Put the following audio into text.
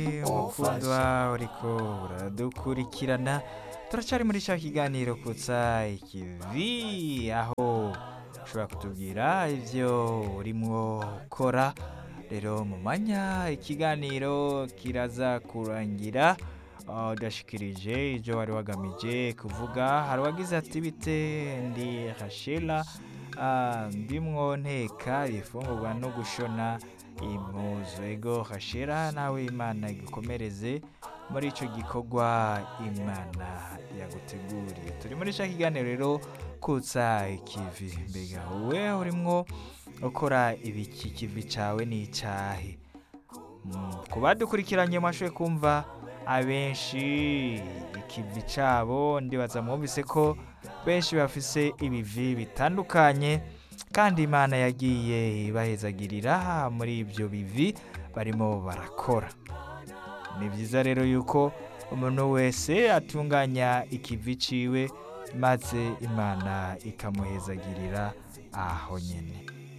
mukundwa uriko uradukurikirana turacyari muri cya kiganiro kutsa ikivi aho ushobora kutubwira ibyo urimo ukora rero mu manya ikiganiro kiraza kurangira ah, udashikirije ibyo wari wagamije kuvuga hari uwagize ati bite ndi hashela ah, ndimwo nteka ibifungurwa no gushona impuzu ego hashera nawe imana igukomereze muri icyo gikorwa imana yaguteguriye turi muri cya kiganiro rero kutsa ikivi mbega wowe urimwo ukora ibiki kivi cyawe ni icyahe Mm, ku badukurikiranye mwashoboye kumva abenshi ikivi cyabo ndibaza mwumvise ko benshi bafise ibivi bitandukanye kandi imana yagiye ibahezagirira muri ibyo bivi barimo barakora ni byiza rero yuko umuntu wese atunganya ikivi ciwe maze imana ikamuhezagirira aho nyine